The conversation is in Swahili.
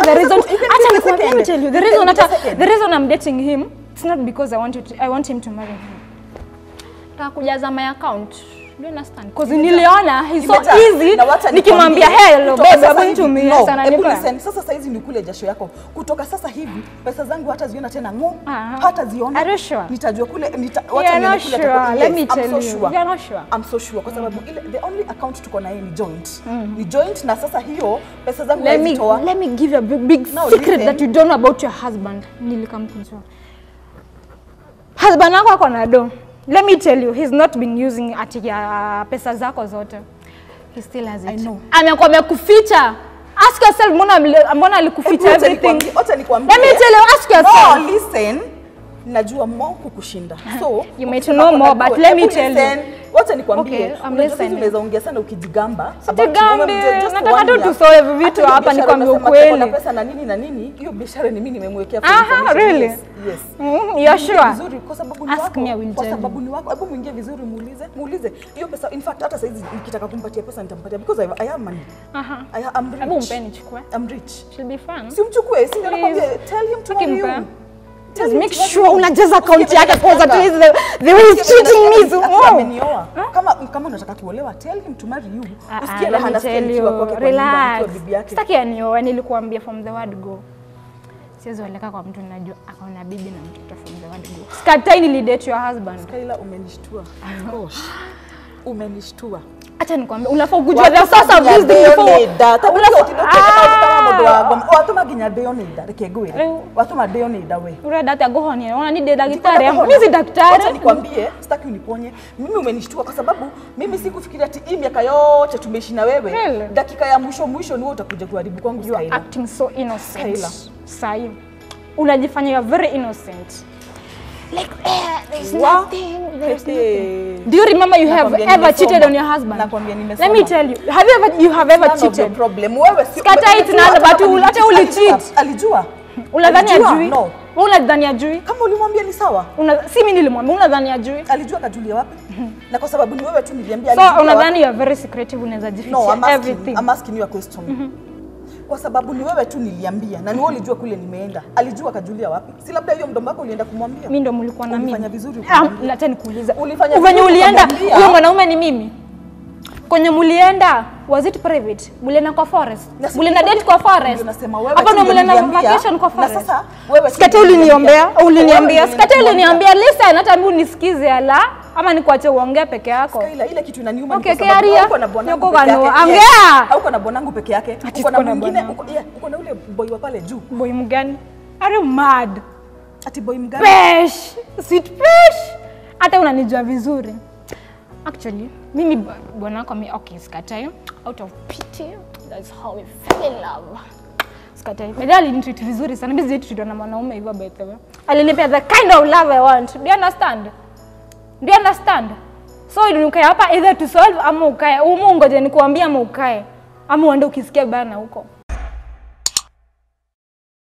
the Anaweza reason ku- you can acha give a nikwambie, let me second. tell you the You reason can give a hata second. the reason I'm dating him it's not because I want you to, I want him to marry me. Nataka kujaza my account. Do you understand? Because niliona he's so Imejaa. easy. Na wacha Nikimwambia nikwambie, hello kutoka babe, sasa I'm going hivi- to me. no, Yes, hebu ananipa. listen, Sasa saizi ni kule jasho yako. Kutoka sasa hivi pesa zangu hata ziona tena ngo, Aha. hata ziona. Are you sure? Nitajua kule nita, You wacha are nione not kule sure. atakuwa- Let yes, me I'm tell so you. sure. You are not sure. I'm so sure kwa sababu ile the only account tuko na yeye ni joint. Ni joint na sasa hiyo pesa zangu Let me, nazitoa. let me give you a big, big Now secret listen. that you don't know about your husband. Nilikam kujua. Husband wako ako na do. Let me tell you, he's not been using ati ya pesa zako zote. He still has it. I know. Amekuwa amekuficha. Ask yourself mbona mle- mbona alikuficha Wacha everything. nikwambie- Wacha nikwambie. Let me tell you, ask yourself. No, listen. Najua more kukushinda. So, You may to ukisema know kuna more, but goal, let me hebu tell you. listen. Wacha nikwambie. Okay, I'm unajua sisi listening. unaweza ongea sana ukijigamba. about Sijigambi, wewe mje- just nataka one tu year. tusolve vitu Hata hiyo hapa, biashara nikwambie unasema ukweli. tuko na pesa na nini na nini, hiyo biashara ni mimi nimemwekea for Aha, information. really? Yes. yes. Mm, you're sure? Vizuri kwa sababu ni Ask wako. me, I will Kwa tell you. sababu ni wako. Hebu muingie vizuri muulize, muulize. Hiyo pesa in fact hata saizi nikitaka kumpatia pesa nitampatia because I, I am money. Aha. I am rich. Hebu mpe nichukue. I'm rich. She'll be fun. Si umchukue, si ndio Please. nakwambia tell him to marry you. Akimpa. Tell Just him make to marry sure you. unajaza account Usikie yake vile kwanza at anasikianga. least the, the way he's Usikie vile treating me anasikianga, so ati oh. amenioa. Kama kama unataka kuolewa tell him to marry you. Ah, ah, Usikie let raha me anasikia tell nikiwa you, kwake kwa nyumba relax. nikiwa bibi yake. Sitaki anioe, nilikuambia from the word go. Siwezi oleka kwa mtu najua akaona bibi na mtoto from the word go. Sikatai nilidate your husband. Kaila umenishtua. Gosh. Umenishtua. Acha nikwambie, unafaa kujua the source of this thing before. watuma nginya ndĩo nĩ nda reke ngwĩre Rĩu- watũma ndĩo nĩ nda we Urenda ati agohonie, ona ni de daktari. Ndikwenda Mimi kuhona. si daktari. Wacha nikwambie, sitaki uniponye. Mimi umenishtua kwa sababu mimi sikufikiria ati hii miaka yote tumeishi na wewe. Really? Dakika ya mwisho mwisho ni wewe utakuja kuharibu kwangu You are Skyla. acting so innocent. Skyla. Sahi. Unajifanya you are very innocent. Like eh, there's Wa- nothing. There's Hey. nothing. Do you remember you have Nakwambia ever nimesoma. cheated on your husband? Nakwambia Let nimesoma. me tell you. Have you ever you have ever None of your cheated? problem. Wewe si Scatter it Alijua none, hata but kama ul- hata nilicheat. ulicheat. Alijua. Alijua. Unadhani Alijua? ajui? No. Wewe unadhani ajui? Kama ulimwambia ni sawa. Una, si mimi nilimwambia, unadhani ajui? Alijua kajulia wapi? Na kwa sababu ni wewe tu niliambia So alijua wapi? unadhani you are very secretive, unaweza No, I'm jificha asking, everything. I'm asking you a question. Kwa sababu ni wewe tu niliambia na ni wewe ulijua kule nimeenda. Alijua kajulia wapi? Si labda hiyo mdomo wako ulienda kumwambia? Mimi ndo mlikuwa na mimi. Ulifanya vizuri Ah, ukamwambia. Acha nikuulize. Ulifanya Venye vizuri ulienda, ukamwambia. huyo mwanaume ni mimi. Kwenye mulienda, was it private? Mulienda kwa forest? Na si- Mulienda date kwa forest? Ndio nasema wewe Hapo tu ndo ndio mulienda uliniambia, vacation kwa na forest? sasa wewe tu Sikati ndio uliniombea, uliniambia. uliniambia. Wewe Sikati ndio uliniambia, listen, hata mimi unisikize ala ama nikuache uongee peke yako. Skyla, ile kitu inaniuma Okay, ni kwa sababu Kiaria, hauko na bwanangu yuko peke kanu- yake. ongea. Yes. Hauko na bwanangu peke yake. Ati Uko na siko na mwingine, bwanangu. uko yeah, uko na ule boy wa pale juu. Boy mgani? Are you mad? Ati boy mgani? Pesh, sweet pesh. Hata unanijua vizuri. Actually, mimi b- bwana wako mi okay, sikatai. Out of pity, that's how we fell in love. Sikatai. Baadaye alinitreat vizuri sana. Mimi sijai na mwanaume hivyo by the way. Alinipea the kind of love I want. Do you understand? Do you understand? So ili ukae hapa either to solve ama ukae. Umu ngoje nikuambia ama ukae. Ama uende ukisikia bana huko.